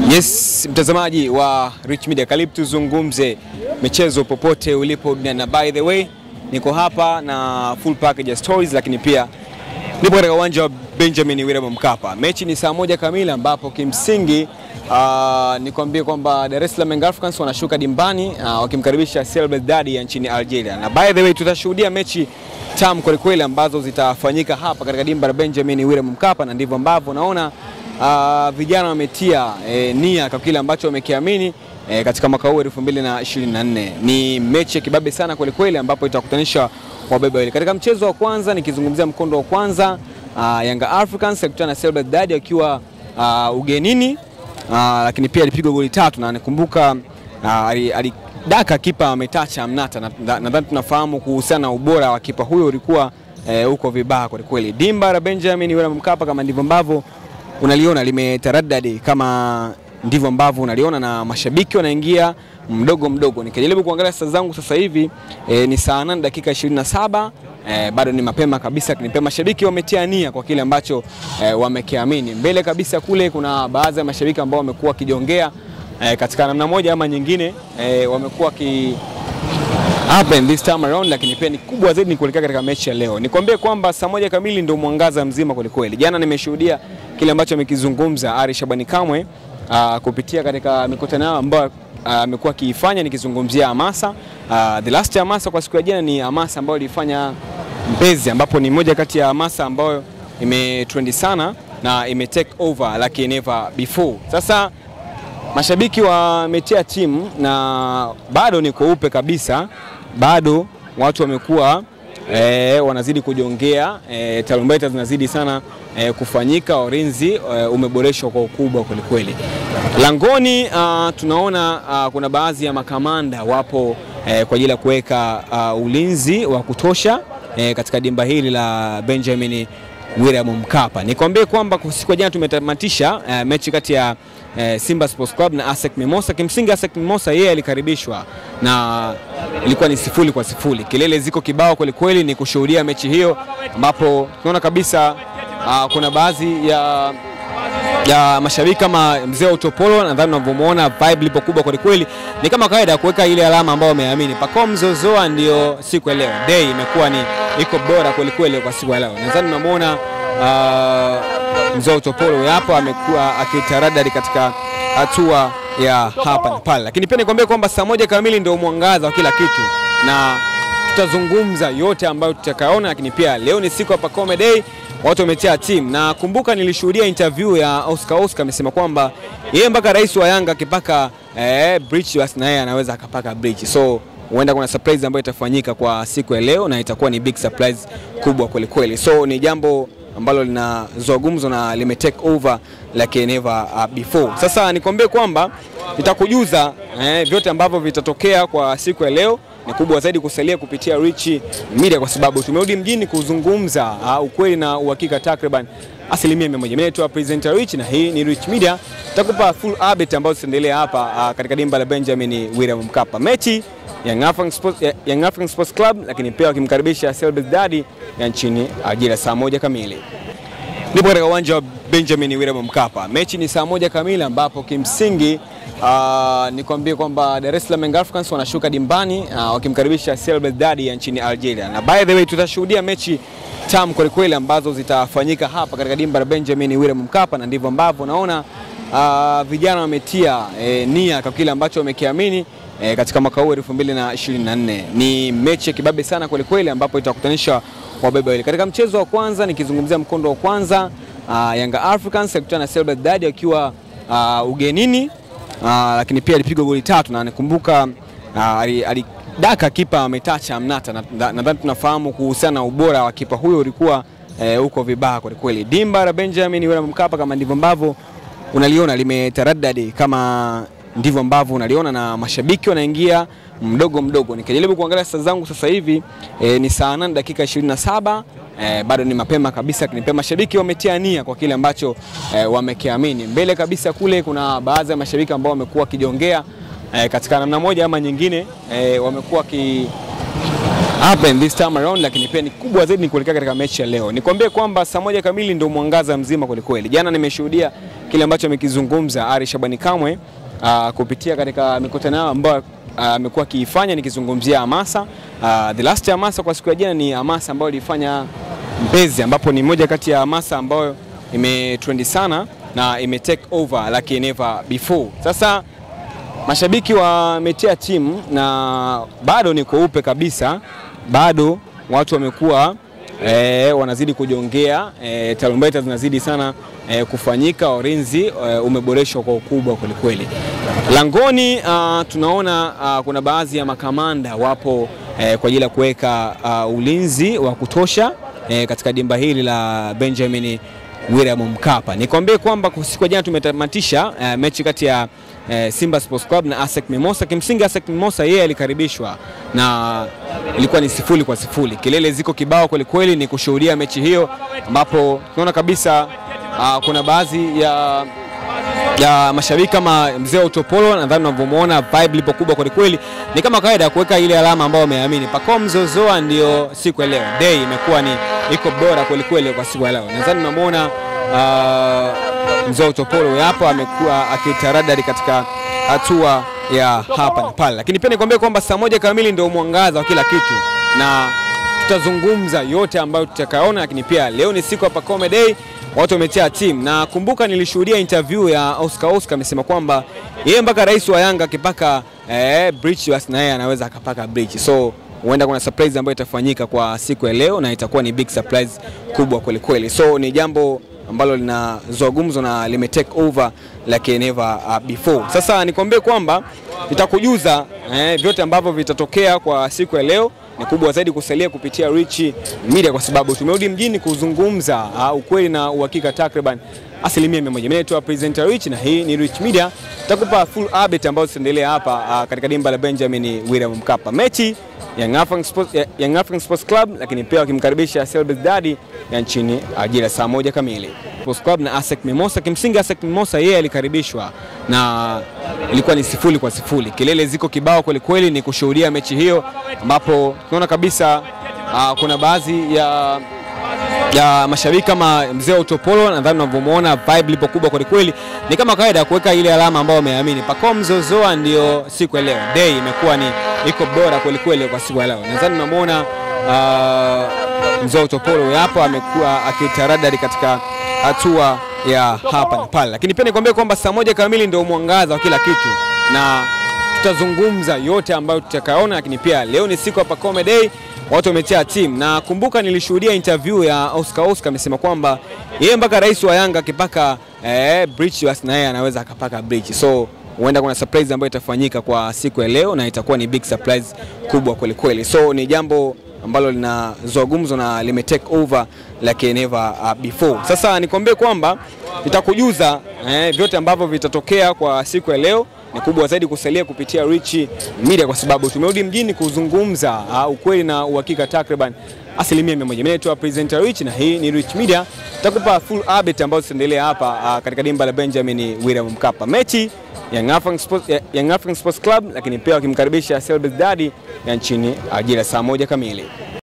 Yes, mtazamaji wa Rich Media, karibu tuzungumze michezo popote ulipo duniani, na by the way niko hapa na full package ya stories, lakini pia nipo katika uwanja wa Benjamin William Mkapa. Mechi ni saa moja kamili ambapo kimsingi uh, nikwambie kwamba Dar es Salaam Young Africans wanashuka dimbani uh, wakimkaribisha CR Belouizdad ya nchini Algeria, na by the way tutashuhudia mechi tamu kwelikweli ambazo zitafanyika hapa katika dimba la Benjamin William Mkapa, na ndivyo ambavyo naona uh, vijana wametia eh, nia kwa kile ambacho wamekiamini eh, katika mwaka huu 2024. Ni mechi ya kibabe sana kwelikweli ambapo itakutanisha wabebe wawili. Katika mchezo wa kwanza nikizungumzia mkondo wa kwanza uh, Yanga Africans akutana na CR Belouizdad akiwa uh, ugenini uh, lakini pia alipigwa goli tatu na nakumbuka uh, alidaka kipa ametacha Mnata. Nadhani na, na, tunafahamu kuhusiana na ubora wa kipa huyo ulikuwa eh, uko vibaya kwelikweli. Dimba la Benjamin William Mkapa kama ndivyo ambavyo unaliona limetaradadi kama ndivyo ambavyo unaliona na mashabiki wanaingia mdogo mdogo. Nikijaribu kuangalia saa zangu sasa hivi e, ni saa 8 dakika 27 e, bado ni mapema kabisa, lakini pia mashabiki wametia nia kwa kile ambacho e, wamekiamini. Mbele kabisa kule kuna baadhi ya mashabiki ambao wamekuwa wakijongea e, katika namna moja ama nyingine e, wamekuwa ki happen this time around, lakini pia ni kubwa zaidi ni kuelekea katika mechi ya leo. Nikwambie kwamba saa moja kamili ndio mwangaza mzima kwelikweli. Jana nimeshuhudia kile ambacho amekizungumza Ari Shabani Kamwe uh, kupitia katika mikutano yao ambayo amekuwa uh, akiifanya nikizungumzia hamasa uh, the last hamasa kwa siku ya jana ni hamasa ambayo ilifanya Mbezi, ambapo ni moja kati ya hamasa ambayo imetrendi sana na ime take over like never before. Sasa mashabiki wametia timu na bado ni kweupe kabisa, bado watu wamekuwa e, wanazidi kujongea e, tarumbeta zinazidi sana e, kufanyika. Ulinzi e, umeboreshwa kwa ukubwa kwelikweli. Langoni uh, tunaona uh, kuna baadhi ya makamanda wapo e, kwa ajili ya kuweka uh, ulinzi wa kutosha e, katika dimba hili la Benjamin William Mkapa. Nikwambie kwamba siku ya jana tumetamatisha uh, mechi kati ya uh, Simba Sports Club na ASEC Mimosa. Kimsingi ASEC Mimosa yeye alikaribishwa na ilikuwa ni sifuri kwa sifuri. Kelele ziko kibao kweli kweli, ni kushuhudia mechi hiyo ambapo tunaona kabisa uh, kuna baadhi ya ya mashabiki kama mzee wa utopolo, nadhani unavyomuona vibe lipo kubwa kweli kweli. Ni kama kawaida ya kuweka ile alama ambayo wameamini. Pacome Zozoa ndio siku ya leo, day imekuwa ni iko bora kweli kweli kwa siku ya leo. Nadhani unamwona uh, mzee wa utopolo hapo amekuwa akitaradari katika hatua ya hapa na pale, lakini pia nikwambie kwamba saa moja kamili ndio mwangaza wa kila kitu na tutazungumza yote ambayo tutakaona, lakini pia leo ni siku ya Pacome Day watu wametia timu na kumbuka, nilishuhudia interview ya Oscar Oscar amesema kwamba yeye mpaka rais wa Yanga akipaka eh, bridge basi na yeye anaweza akapaka bridge, so huenda kuna surprise ambayo itafanyika kwa siku ya leo na itakuwa ni big surprise kubwa kweli kweli, so ni jambo ambalo linazua gumzo na lime take over like never uh, before. Sasa nikwambie kwamba nitakujuza eh, vyote ambavyo vitatokea kwa siku ya leo ni kubwa zaidi kusalia kupitia Rich Media kwa sababu tumerudi mjini kuzungumza uh, ukweli na uhakika takriban asilimia mia moja. Mimi naitwa presenter Rich na hii ni Rich Media. Tutakupa full update ambazo zitaendelea hapa uh, katika dimba la Benjamin William Mkapa. Mechi Young African Sports, Young African Sports Club lakini pia wakimkaribisha CR Belouizdad ya nchini Algeria saa moja kamili. Nipo katika uwanja wa Benjamin William Mkapa. Mechi ni saa moja kamili ambapo kimsingi Uh, nikwambie kwamba Dar es Salaam Young Africans wanashuka dimbani uh, wakimkaribisha CR Belouizdad ya nchini Algeria, na by the way tutashuhudia mechi tamu kwelikweli ambazo zitafanyika hapa katika dimba la Benjamin William Mkapa, na ndivyo ambavyo naona uh, vijana wametia eh, nia kwa kile ambacho wamekiamini eh, katika mwaka huu 2024. Ni mechi ya kibabe sana kwelikweli ambapo itakutanisha wabebe wawili. Katika mchezo wa kwanza nikizungumzia mkondo wa kwanza uh, Young Africans akutana na CR Belouizdad akiwa uh, ugenini Uh, lakini pia alipigwa goli tatu na nakumbuka uh, alidaka kipa ametacha Mnata. Nadhani na, na, tunafahamu kuhusiana na ubora wa kipa huyo ulikuwa uh, uko vibaya kweli kweli. Dimba la Benjamin William Mkapa kama ndivyo ambavyo unaliona limetaradadi kama ndivyo ambavyo unaliona na mashabiki wanaingia mdogo mdogo. Nikijaribu kuangalia saa zangu sasa hivi eh, ni saa 8 dakika 27 Eh, bado ni mapema kabisa, lakini pia mashabiki wametia nia kwa kile ambacho eh, wamekiamini. Mbele kabisa kule kuna baadhi ya mashabiki ambao wamekuwa wakijongea eh, katika namna moja ama nyingine eh, wamekuwa ki happen this time around, lakini pia ni kubwa zaidi ni kuelekea katika mechi ya leo. Nikwambie kwamba saa moja kamili ndio mwangaza mzima kwelikweli. Jana nimeshuhudia kile ambacho amekizungumza Ari Shabani Kamwe uh, kupitia katika mikutano yao ambayo amekuwa uh, akiifanya nikizungumzia hamasa uh, the last hamasa kwa siku ya jana ni hamasa ambayo ilifanya Mbezi, ambapo ni moja kati ya hamasa ambayo imetrendi sana na ime take over like never before. Sasa mashabiki wametia timu na bado ni kweupe kabisa, bado watu wamekuwa e, wanazidi kujongea e, tarumbeta zinazidi sana e, kufanyika. Ulinzi e, umeboreshwa kwa ukubwa kwelikweli. Langoni uh, tunaona uh, kuna baadhi ya makamanda wapo e, kwa ajili ya kuweka uh, ulinzi wa kutosha e, katika dimba hili la Benjamin William Mkapa. Nikwambie kwamba kwa siku ya jana tumetamatisha uh, mechi kati ya uh, Simba Sports Club na ASEC Mimosa. Kimsingi ASEC Mimosa yeye alikaribishwa na ilikuwa ni sifuri kwa sifuri. Kelele ziko kibao kweli kweli, ni kushuhudia mechi hiyo ambapo tunaona kabisa uh, kuna baadhi ya ya mashabiki kama mzee wa utopolo, nadhani unavyomuona vibe lipo kubwa kweli kweli, ni kama kawaida ya kuweka ile alama ambayo wameamini. Pacome Zozoa ndio siku ya leo, day imekuwa ni iko bora kweli kweli kwa siku ya leo. Nadhani unamuona uh, mzee wa utopolo hapo amekuwa akitaradari katika hatua ya hapa na pale, lakini pia nikwambie kwamba saa moja kamili ndio mwangaza wa kila kitu na tutazungumza yote ambayo tutakaona, lakini pia leo ni siku ya Pacome Day watu wametia timu na kumbuka, nilishuhudia interview ya Oscar Oscar amesema kwamba yeye mpaka rais wa Yanga akipaka eh, bridge basi na yeye anaweza akapaka bridge, so huenda kuna surprise ambayo itafanyika kwa siku ya leo na itakuwa ni big surprise kubwa kweli kweli, so ni jambo ambalo linazua gumzo na lime take over like never uh, before. Sasa nikwambie kwamba nitakujuza eh, vyote ambavyo vitatokea kwa siku ya leo ni kubwa zaidi kusalia kupitia Rich Media kwa sababu tumerudi mjini kuzungumza uh, ukweli na uhakika takriban asilimia mia moja. Mimi naitwa presenter Rich na hii ni Rich Media. Tutakupa full update ambazo zitaendelea hapa uh, katika dimba la Benjamin William Mkapa. Mechi Young African Sports, Young African Sports Club lakini pia wakimkaribisha Selbit Dadi ya nchini ajira saa moja kamili. Sports Club na ASEC Mimosa. Kimsingi ASEC Mimosa yeye alikaribishwa na ilikuwa ni sifuri kwa sifuri. Kelele ziko kibao kweli kweli, ni kushuhudia mechi hiyo ambapo tunaona kabisa uh, kuna baadhi ya ya mashabiki kama mzee wa utopolo, nadhani unavyomuona vibe lipo kubwa kweli kweli, ni kama kawaida ya kuweka ile alama ambayo wameamini. Pacome Zozoa ndio siku ya leo, day imekuwa ni iko bora kweli kweli kwa siku ya leo. Nadhani unamuona uh, mzee wa utopolo hapo amekuwa akitaradari katika hatua ya hapa na pale, lakini pia nikwambie kwamba saa moja kamili ndio mwangaza wa kila kitu na tutazungumza yote ambayo tutakaona, lakini pia leo ni siku ya Pacome Day, watu wametia timu na kumbuka, nilishuhudia interview ya Oscar Oscar amesema kwamba yeye mpaka rais wa Yanga akipaka eh, bridge basi na yeye anaweza akapaka bridge, so huenda kuna surprise ambayo itafanyika kwa siku ya leo na itakuwa ni big surprise kubwa kweli kweli, so ni jambo ambalo linazua gumzo na lime take over like never uh, before. Sasa nikwambie kwamba nitakujuza eh, vyote ambavyo vitatokea kwa siku ya leo ni kubwa zaidi kusalia kupitia Rich Media kwa sababu tumerudi mjini kuzungumza uh, ukweli na uhakika takriban asilimia mia moja. Mimi naitwa presenter Rich na hii ni Rich Media. Tutakupa full update ambazo zitaendelea hapa uh, katika dimba la Benjamin William Mkapa. Mechi Young African Sports, Young African Sports Club lakini pia wakimkaribisha Selbit Dadi ya nchini ajira saa moja kamili.